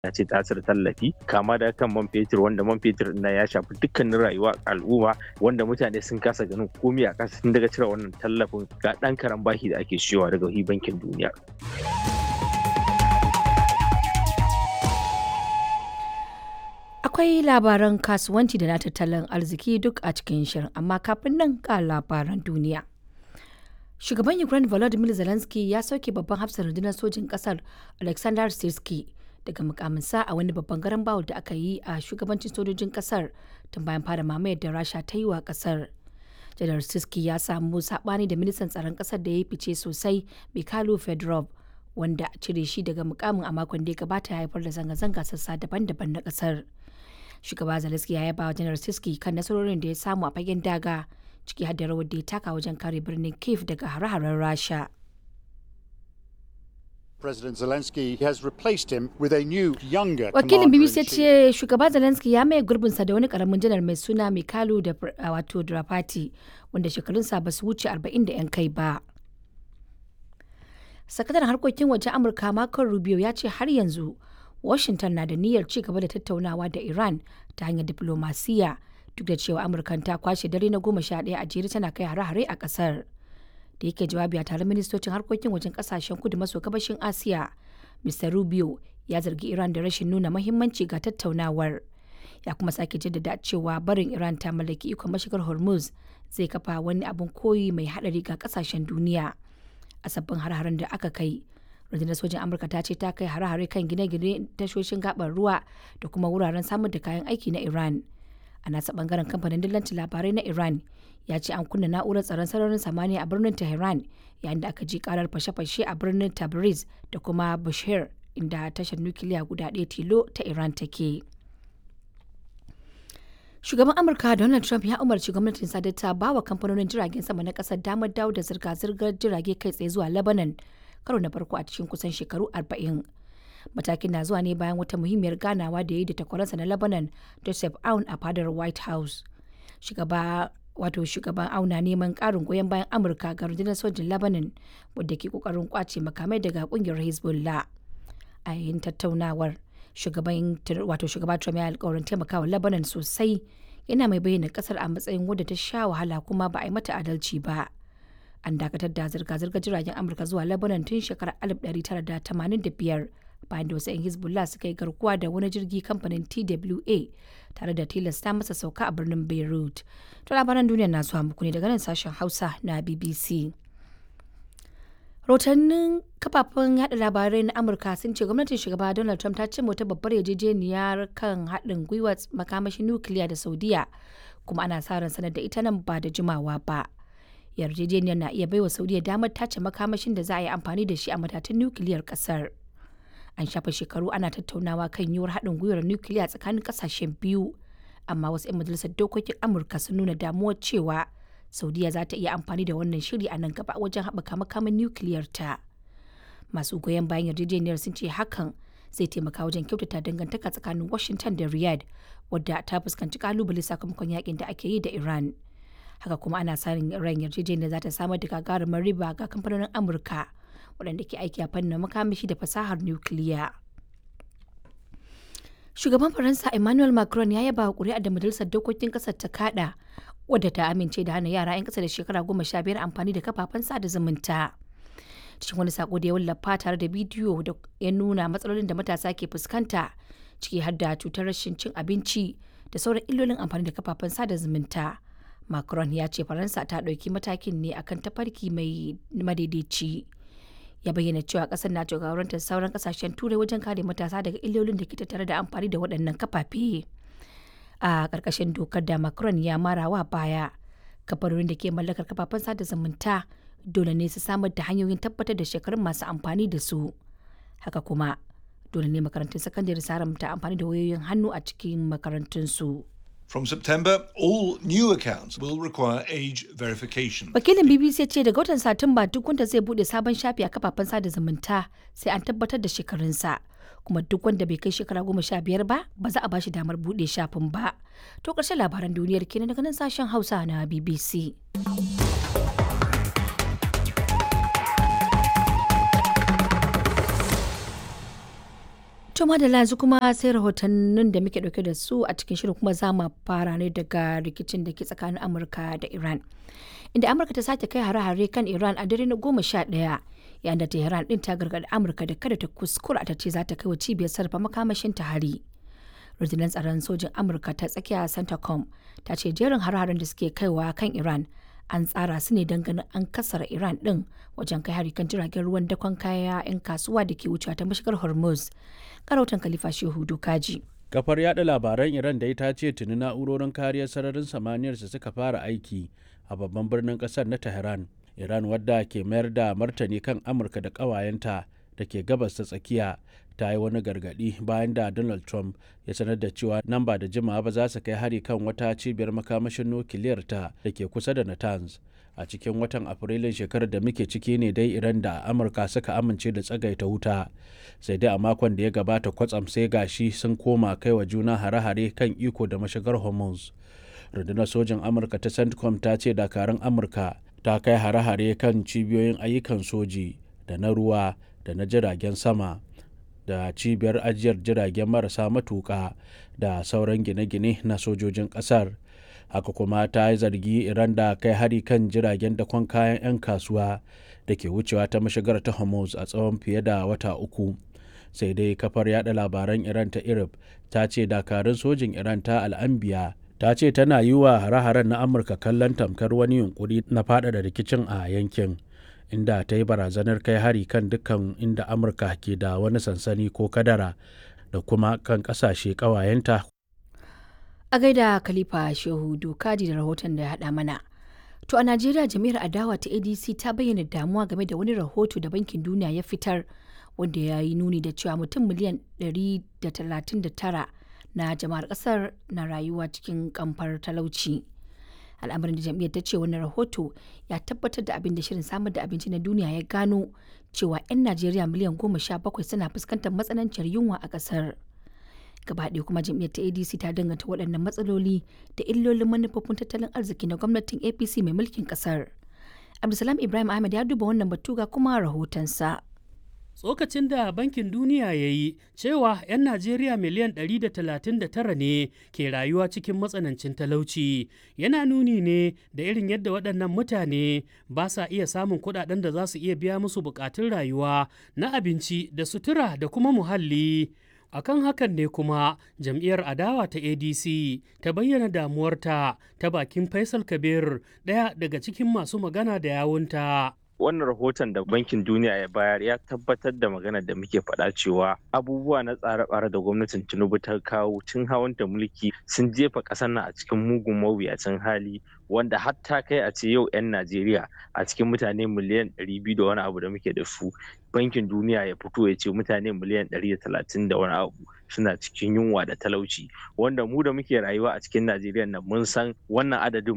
ya ce ta cire tallafi kama da kan man fetur wanda man fetur na ya shafi dukkanin rayuwa al'umma wanda mutane sun kasa ganin komai a kasa tun daga cire wannan tallafin ga ɗan karan bashi da ake siyowa daga bankin duniya. Akwai labaran kasuwanci da na tattalin arziki duk a cikin shirin, amma kafin nan ga labaran duniya. Shugaban Ukraine Volodymyr Zelensky ya sauke babban hafsar rundunar sojin ƙasar Alexander Sirski daga mukaminsa a wani babban garan bawul da aka yi a shugabancin sojojin ƙasar tun bayan fara mamayar da Rasha ta yi wa ƙasar. Janar Sirski ya samu saɓani da ministan tsaron ƙasar da ya yi fice sosai Mikhailo Fedorov wanda cire shi daga mukamin a makon da ya gabata ya haifar da zanga-zanga sassa daban-daban na ƙasar. shugaba zelensky ya yaba wa janar siski kan nasarorin da ya samu a fagen daga ciki har da rawar da ya taka wajen kare birnin kiev daga hare-haren rasha President Zelensky has replaced him with a new, younger wakilin bbc ya commander-in-chief. ce shugaba zelensky ya maye gurbinsa da wani karamin janar mai suna mikhailo da wato drapati wanda shekarunsa ba su wuce 40 da 'yan kai ba sakataren harkokin waje amurka marco rubio ya ce har yanzu Washington na da niyyar ci gaba da tattaunawa da Iran ta hanyar diplomasiya duk da cewa Amurkan ta kwashe dare na goma sha ɗaya a jere tana kai hare-hare a ƙasar. Da yake jawabi a taron ministocin harkokin wajen ƙasashen kudu maso gabashin Asiya, Mr. Rubio ya zargi Iran da rashin nuna mahimmanci ga tattaunawar. Ya kuma sake jaddada cewa barin Iran ta mallaki ikon mashigar Hormuz zai kafa wani abin koyi mai haɗari ga ƙasashen duniya. A sabbin har-haren da aka kai, rundunar sojin amurka ta ce ta kai hare-hare kan gine-gine tashoshin gabar ruwa da kuma wuraren samar da kayan aiki na iran a nasa bangaren kamfanin dillancin labarai na iran ya ce an kunna na'urar tsaron sararin samaniya a birnin tehran yayin da aka ji karar fashe-fashe a birnin tabriz da kuma bashir inda tashar nukiliya guda ɗaya tilo ta iran take shugaban amurka donald trump ya umarci gwamnatin sadar ta ba wa kamfanonin jiragen sama na kasar damar dawo da zirga-zirgar jirage kai tsaye zuwa lebanon karo na farko a cikin kusan shekaru 40 matakin na zuwa ne bayan wata muhimmiyar ganawa da ya yi da takwaransa na lebanon joseph aun a fadar white house shugaba wato shugaban auna neman karin goyon bayan amurka ga rundunar sojin lebanon wadda ke kokarin kwace makamai daga kungiyar hezbollah a yayin tattaunawar shugaban wato shugaba trump ya alkawarin taimakawa lebanon sosai yana mai bayyana kasar a matsayin wadda ta sha wahala kuma ba a yi mata adalci ba an dakatar da zirga-zirgar jiragen amurka zuwa lebanon tun shekarar 1985 bayan da wasu 'yan hezbollah suka yi garkuwa da wani jirgi kamfanin twa tare da tilasta masa sauka a birnin beirut to labaran duniya na zuwa muku ne daga nan sashen hausa na bbc rahotannin kafafen yada labarai na amurka sun ce gwamnatin shugaba donald trump ta ce wata babbar yarjejeniyar kan haɗin gwiwa makamashin nukiliya da saudiya kuma ana sa ran sanar da ita nan ba da jimawa ba yarjejeniyar na iya baiwa saudiya damar tace makamashin da za a yi amfani da shi a matatun nukiliyar kasar an shafa shekaru ana tattaunawa kan yiwuwar haɗin gwiwar nukiliya tsakanin kasashen biyu amma wasu 'yan majalisar dokokin amurka sun nuna damuwar cewa saudiya za ta iya amfani da wannan shiri a nan gaba wajen haɓaka makaman nukiliyar ta masu goyon bayan yarjejeniyar sun ce hakan zai taimaka wajen kyautata dangantaka tsakanin washington da riyadh wadda ta fuskanci kalubale sakamakon yakin da ake yi da iran haka kuma ana sanin ran yarjejeniyar za ta samar da gagarumar riba ga kamfanonin amurka waɗanda ke aiki a fannin makamashi da fasahar nukiliya shugaban faransa emmanuel macron ya yaba wa ƙuri'a da majalisar dokokin ƙasar ta kada wadda ta amince da hana yara 'yan ƙasa da shekara goma sha biyar amfani da kafafen sada zumunta cikin wani sako da ya wallafa tare da bidiyo da ya nuna matsalolin da matasa ke fuskanta ciki har da cutar rashin cin abinci da sauran illolin amfani da kafafen sada zumunta Macron ya ce Faransa ta ɗauki matakin ne akan tafarki mai madaidaici. Ya bayyana cewa ƙasar na jagorantar sauran ƙasashen turai wajen kare matasa daga illolin da ke tattare da amfani da waɗannan kafafe. A ƙarƙashin dokar da Macron ya marawa baya, kafarorin da ke mallakar kafafen sada zumunta dole ne su samar da hanyoyin tabbatar da shekarun masu amfani da su. Haka kuma, dole ne makarantun sakandare su haramta amfani da wayoyin hannu a cikin makarantunsu. From September, all new accounts will require age verification. Wakilin BBC ya ce daga watan Satumba duk wanda zai bude sabon shafi a kafafen sada zumunta sai an tabbatar da shekarunsa. Kuma duk wanda bai kai shekara goma sha biyar ba, ba za a bashi damar bude shafin ba. To ƙarshen labaran duniyar kenan daga nan sashen Hausa na BBC. To madalla yanzu kuma sai rahotannin da muke dauke da su a cikin shirin kuma za mu fara ne daga rikicin da ke tsakanin Amurka da Iran. Inda Amurka ta sake kai hare-hare kan Iran a dare na goma sha ɗaya yayin da Tehran din ta gargaɗi Amurka da kada ta kuskura ta ce za ta kai wa cibiyar sarrafa makamashin ta hari. Rundunar tsaron sojin Amurka ta tsakiya Centacom ta ce jerin hare-haren da suke kaiwa kan Iran an tsara su ne don ganin an kasara Iran din wajen kai hari kan jiragen ruwan dakon kaya 'yan kasuwa da ke wucewa ta mashigar Hormuz. Karautan Khalifa Shehu Dokaji. Kafar yada labaran Iran da ta ce tuni na'urorin kariyar sararin samaniyarsa suka fara aiki a babban birnin kasar na Tehran. Iran wadda ke mayar da martani kan Amurka da ƙawayenta da ke gabas ta tsakiya ta yi wani gargaɗi bayan da Donald Trump ya sanar da cewa nan ba da jimawa ba za su kai hari kan wata cibiyar makamashin nukiliyar ta da ke kusa da Natanz. a cikin watan afrilun shekarar da muke ciki ne dai iran da amurka suka amince da tsagaita wuta sai dai a makon da ya gabata kwatsam sai gashi sun koma kai wa juna hare-hare kan iko da mashigar hormuz rundunar sojin amurka ta centcom ta ce dakarun amurka ta kai hare-hare kan cibiyoyin ayyukan soji da na ruwa da na jiragen sama da cibiyar ajiyar jiragen marasa matuƙa da sauran gine-gine na sojojin ƙasar haka kuma ta yi zargi iran da kai hari kan jiragen dakon kayan 'yan kasuwa da ke wucewa ta mashigar ta hormuz a tsawon fiye da wata uku sai dai kafar yada labaran iran ta irib ta ce dakarun sojin iran ta al'ambiya ta ce tana yi wa hare-haren na amurka kallon tamkar wani yunkuri na faɗaɗa rikicin a yankin inda ta yi barazanar kai hari kan dukkan inda amurka ke da wani sansani ko kadara da kuma kan ƙasashe ƙawayenta A gaida Khalifa Shehu Dokaji da rahoton da ya haɗa mana. To a Najeriya jami'ar adawa ta ADC ta bayyana damuwa game da wani rahoto da Bankin Duniya ya fitar wanda ya yi nuni da cewa mutum miliyan 139 na jama'ar ƙasar na rayuwa cikin kamfar talauci. Al'amarin da jam'iyyar ta ce wannan rahoto ya tabbatar da abin da shirin samar da abinci na duniya ya gano cewa 'yan Najeriya miliyan 17 suna fuskantar matsananciyar yunwa a ƙasar. gaba ɗaya kuma jam'iyyar ta adc ta danganta waɗannan matsaloli da illolin manufofin tattalin arziki na gwamnatin apc mai mulkin ƙasar abdulsalam ibrahim ahmed ya duba wannan batu ga kuma rahotonsa tsokacin da bankin duniya ya yi cewa 'yan najeriya miliyan 139 ne ke rayuwa cikin matsanancin talauci yana nuni ne da irin yadda waɗannan mutane ba sa iya samun kuɗaɗen da za su iya biya musu buƙatun rayuwa na abinci da sutura da kuma muhalli akan hakan ne kuma jam'iyyar adawa ta adc ta bayyana damuwarta ta bakin faisal kabir ɗaya daga cikin masu magana da yawunta wannan rahoton da bankin duniya ya bayar ya tabbatar da magana da muke faɗa cewa abubuwa na tsare-tsare da gwamnatin tinubu ta kawo tun hawan da mulki sun jefa ƙasar nan a cikin mugun mawuyacin hali wanda har ta kai a ce yau 'yan najeriya a cikin mutane miliyan 200 da wani abu da muke da su bankin duniya ya fito ya ce mutane miliyan 130 da wani abu suna cikin yunwa da talauci wanda mu da muke rayuwa a cikin najeriya nan mun san wannan adadin